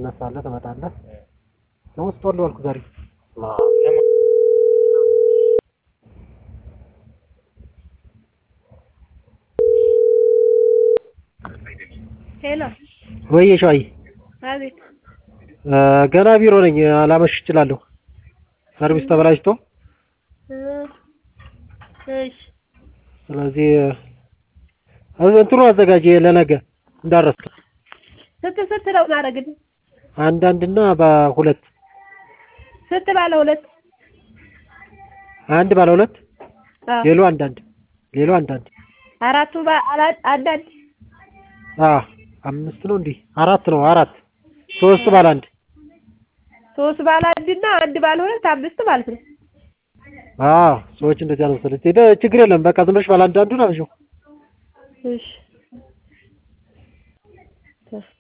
ትነሳለህ ትመጣለህ። ደግሞ ስጦል ዋልኩ ዛሬ ሄሎ ወይ ሸዋዬ አቤት ገና ቢሮ ነኝ ላመሽ እችላለሁ። ሰርቪስ ተበላሽቶ እ እሺ ስለዚህ እንትኑ አዘጋጅ ለነገ እንዳረስክ ስንት ስንት ነው ማድረግልህ? አንዳንድና በሁለት ስንት ባለ ሁለት? አንድ ባለ ሁለት አዎ ሌሎ አንዳንድ ሌሎ አንዳንድ አራቱ ባ- አላ- አንዳንድ አ አምስት ነው እንዴ? አራት ነው አራት ሶስት ባለ አንድ ሶስት ባለ አንድ እና አንድ ባለ ሁለት አምስት ማለት ነው። አዎ ሰዎች እንደዚያ ነው መሰለኝ። ሄደ ችግር የለም በቃ ዝም ብለሽ ባለ አንዳንዱን አብዢው። እሺ